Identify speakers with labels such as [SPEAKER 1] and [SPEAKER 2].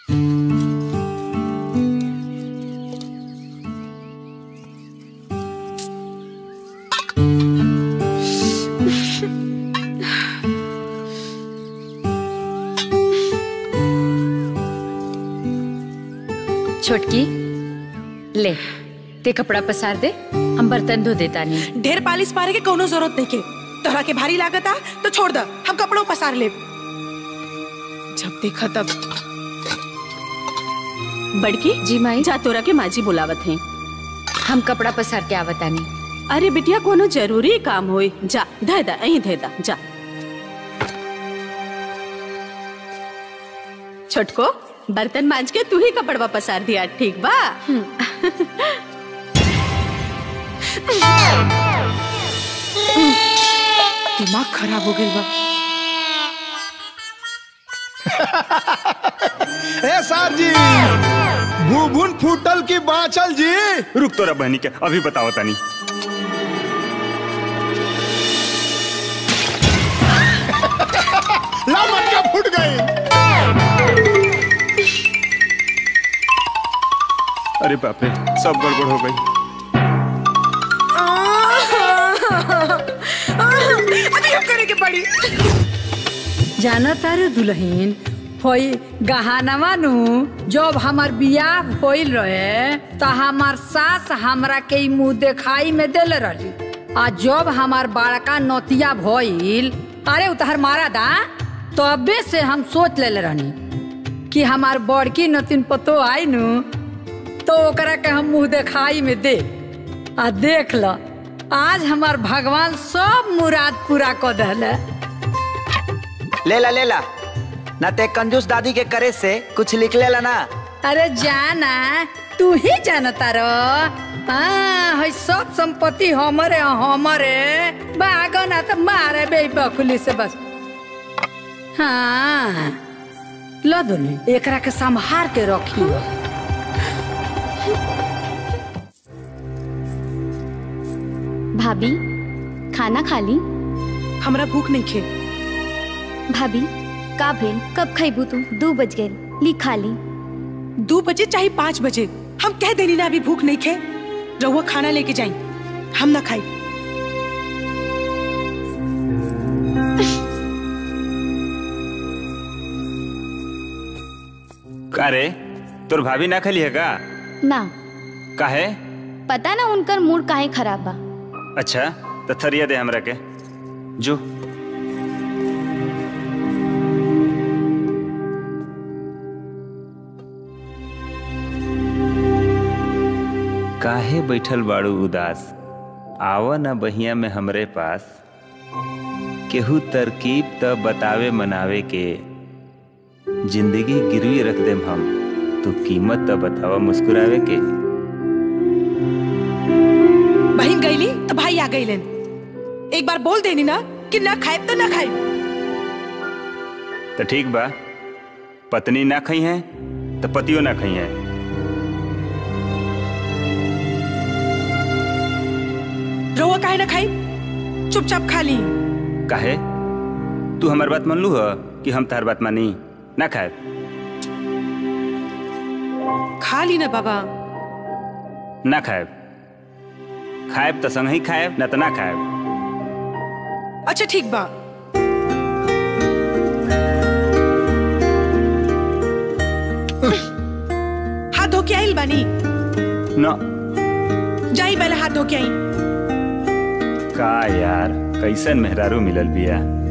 [SPEAKER 1] छोटकी ले ते कपड़ा पसार दे हम बर्तन धो देता नहीं
[SPEAKER 2] ढेर पालिश मारे के कोनो जरूरत नहीं के तोहरा के भारी लागत आ तो छोड़ द हम कपड़ों पसार ले जब देखा तब
[SPEAKER 3] बड़की
[SPEAKER 1] जी माई
[SPEAKER 3] जा तोरा के माजी बुलावत हैं
[SPEAKER 1] हम कपड़ा पसार के आवतानी
[SPEAKER 3] अरे बिटिया कोनो जरूरी काम होई जा धे दा अहीं धे दा जा छोटको बर्तन मांज के तू ही कपड़वा पसार दिया ठीक बा
[SPEAKER 2] दिमाग खराब हो गई बा
[SPEAKER 4] ए सर जी भूभुन फूटल की बाचल जी
[SPEAKER 5] रुक तोरा बहनी के अभी बताओ तानी
[SPEAKER 4] ला मटका फूट गई
[SPEAKER 5] अरे बाप रे सब गड़बड़ हो गई
[SPEAKER 2] अभी हम करे के पड़ी
[SPEAKER 6] जाना तारे दुल्हन होई गहानवा नु जब हमार बियाह होइल रहे त हमार सास हमरा के ई मुंह देखाई में देले रही आ जब हमार बड़का नतिया भइल अरे उतहर मारा दा तबे से हम सोच लेले रहनी कि हमार बड़की नतिन पतो आई नु तो ओकरा के हम मुंह देखाई में दे आ देख ल आज हमार भगवान सब मुराद पूरा कर दहले
[SPEAKER 7] ले ला ले ला ना ते कंजूस दादी के करे से कुछ लिख ले ला ना
[SPEAKER 6] अरे जाना तू ही जानता रो हाँ है सब संपत्ति हमरे हमरे बागो ना तो मारे बे बकुली से बस हाँ लो दोनों एकरा के संभार के रखी
[SPEAKER 8] भाभी खाना खा ली
[SPEAKER 2] हमरा भूख नहीं खे
[SPEAKER 8] भाभी का भेल कब खैबू तू दू बज गए ली खा ली
[SPEAKER 2] दो बजे चाहे पाँच बजे हम कह देनी ना अभी भूख नहीं खे रहुआ खाना लेके जाई हम ना खाई
[SPEAKER 5] का रे तोर भाभी ना खली है का
[SPEAKER 8] ना
[SPEAKER 5] काहे
[SPEAKER 8] पता ना उनकर मूड काहे खराब बा
[SPEAKER 5] अच्छा तो थरिया दे हमरा के जो काहे बैठल बाड़ू उदास आव न बहिया में हमरे पास केहू तरकीब त बतावे मनावे के जिंदगी गिरवी रख देम हम तू कीमत त बतावा मुस्कुरावे के
[SPEAKER 2] बहन गईली तो भाई आ गईलन एक बार बोल देनी ना कि ना खाए तो ना खाए
[SPEAKER 5] तो ठीक बा पत्नी ना खई है तो पतियो ना खई है
[SPEAKER 2] रहुआ काहे ना खाई चुपचाप खा ली
[SPEAKER 5] काहे तू हमार बात मान लू ह कि हम तार बात मानी ना खाए
[SPEAKER 2] खा ली ना बाबा
[SPEAKER 5] ना खाएब खाएब तो संग ही खाएब ना तो ना खाएब
[SPEAKER 2] अच्छा ठीक बा हाथ धो के आइल बानी
[SPEAKER 5] ना
[SPEAKER 2] जाई पहले हाथ धो के आई
[SPEAKER 5] का यार कैसन मेहरारू मिलल बिया